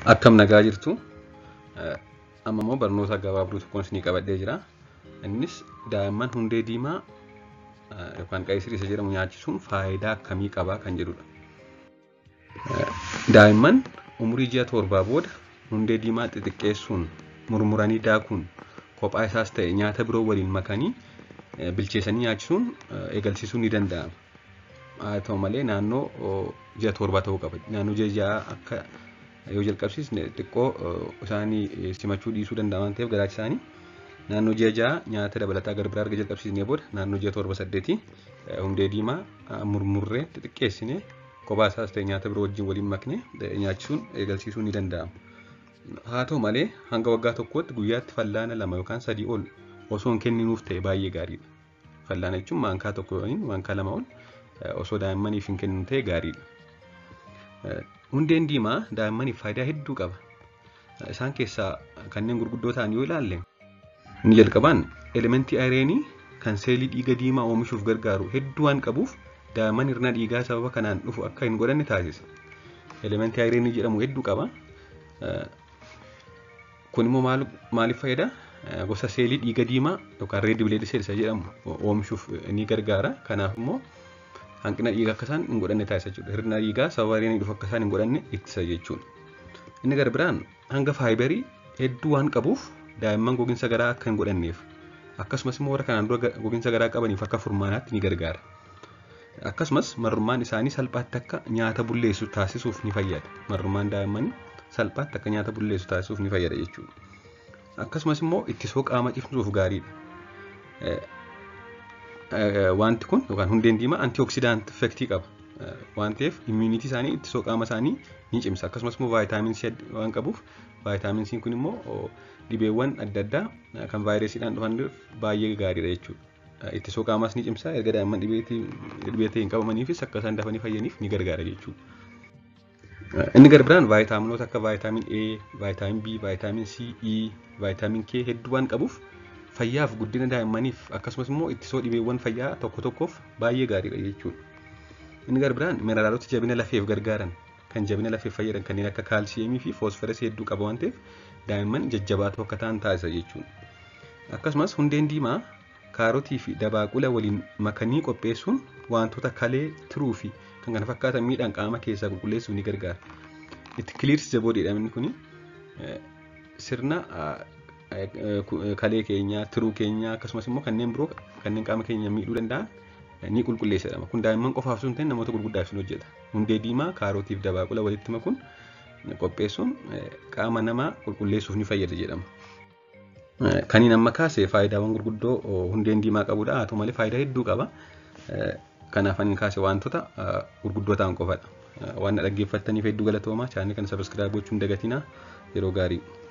Akkam nagaa jirtu amma immoo barnoota gabaabduu tokkoon isinii qabadhee jira. Innis daa'imman hundee diimaa yookaan qayisirii isa jedhamu nyaachisuun faayidaa akkamii qabaa kan jedhudha. Daa'imman umurii ji'a torbaa booda hundee diimaa xixiqqeessuun murmuranii daakuun kophaa isaas ta'e nyaata biroo waliin makanii bilcheessanii nyaachisuun eegalsiisuun ni danda'ama. Haa ta'u malee naannoo ji'a torbaa ta'uu qaba. Naannoo ji'a ja'a akka yoo jalqabsiisne xiqqoo isaanii simachuu dhiisuu danda'a waan ta'eef garaachi isaanii naannoo ji'a ja'a nyaata dabalataa gara biraa erga jalqabsiisnee booda naannoo ji'a torba saddeetii hundee diimaa murmurree xixiqqeessine kophaa isaas ta'e nyaata biroo wajjin waliin makne nyaachisuun eegalsiisuun ni danda'ama. Haa ta'u malee hanga waggaa tokkootti guyyaatti fallaana lama yookaan sadii ol osoo hin kenninuuf ta'e baay'ee gaariidha. Fallaana jechuun maankaa tokko yookiin maankaa lama ol osoo daa'immaniif hin kenninu ta'e gaariidha. Hundeen diimaa daa'immaniif faayidaa hedduu qaba. Isaan keessaa kanneen gurguddoo ta'an yoo ilaalle inni jalqabaan elementii ayireenii kan seelii dhiiga diimaa oomishuuf gargaaru hedduu waan qabuuf daa'imman hirna dhiigaa sababa kanaan dhufu akka hin godhanne taasisa. Elementii ayireenii jedhamu hedduu qaba. Kun immoo maaliif fayyada? Gosa seelii dhiiga diimaa yookaan reed bileed seelisa jedhamu oomishuuf ni gargaara. Kanaaf immoo hanqina dhiigaa akka isaan hin godhanne taasisa jechuudha. Hirna dhiigaa sababa ayireenii dhufu akka isaan hin godhanne ittisa jechuudha. Inni gara biraan hanga faayibarii hedduu waan qabuuf daa'imman gogiinsa garaa akka hin godhanneef akkasumas immoo warra kanaan dura gogiinsa garaa qabaniif akka furmaanaatti ni gargaara. Akkasumas marrummaan isaanii salphaatti akka nyaata bulleessu taasisuuf ni fayyada. Marrummaan daa'immanii salphaatti akka nyaata bulleessu taasisuuf ni fayyada jechuudha. Akkasumas immoo ittisoo qaama cimsuuf gaariidha. Wanti kun yookaan hundeen diimaa antioksidaant effektii qaba. Waan ta'eef immuunitii isaanii ittisoo qaama isaanii ni cimsa. Akkasumas immoo vaayitaamin C waan qabuuf vaayitaamin C kun immoo dhibeewwan adda addaa kan vaayirasiidhaan dhufaniif baay'ee gaariidha jechuudha. Ittisoo qaamaas ni cimsa. Erga daa'imman dhibee ta'e hin qabamaniifis akka isaan dafanii fayyaniif ni gargaara jechuudha. Inni gara biraan vaayitaaminoota akka vaayitaamin A, vaayitaamin B, vaayitaamin C, E, vaayitaamin K hedduu waan qabuuf fayyaaf guddina daa'immaniif akkasumas immoo ittisoo dhibeewwan fayyaa tokko tokkoof baay'ee gaariidha jechuudha. Inni gara biraan mineraalota jabina lafeef gargaaran kan jabina lafeef fayyadan kanneen akka kaalsiyeemii fi foosferasii hedduu qaba waan ta'eef daa'imman jajjabaatoo akka ta'an taasisa jechuudha. Akkasumas hundeen diimaa kaarotii fi dabaaqula waliin makanii qopheessuun wantoota kalee tiruu fi kan kana fakkaatan miidhaan qaama keessaa qulqulleessuuf ni gargaara. Itti kiliirsi jaboodha inni kuni sirna kalee keenyaa, tiruu keenyaa akkasumas immoo kanneen biroo kanneen qaama keenya miidhuu danda'an ni qulqulleessa jedhama. Kun daa'imman qofaaf osoo hin ta'in namoota gurguddaaf ni hojjeta. Hundee diimaa, kaarotii fi dabaaqula walitti makuun qopheessuun qaama namaa qulqulleessuuf ni fayyada jedhama. Kaniin amma kaase faayidaawwan gurguddoo hundeen diimaa qabudha. Haa ta'u malee faayidaa hedduu qaba. Kanaaf ani kaase wantoota gurguddoo ta'an qofadha. Waan na dhaggeeffattaniif hedduu galatoomaa. Chaanii kana sabiskiraayib gochuun dagatinaa yeroo gaarii.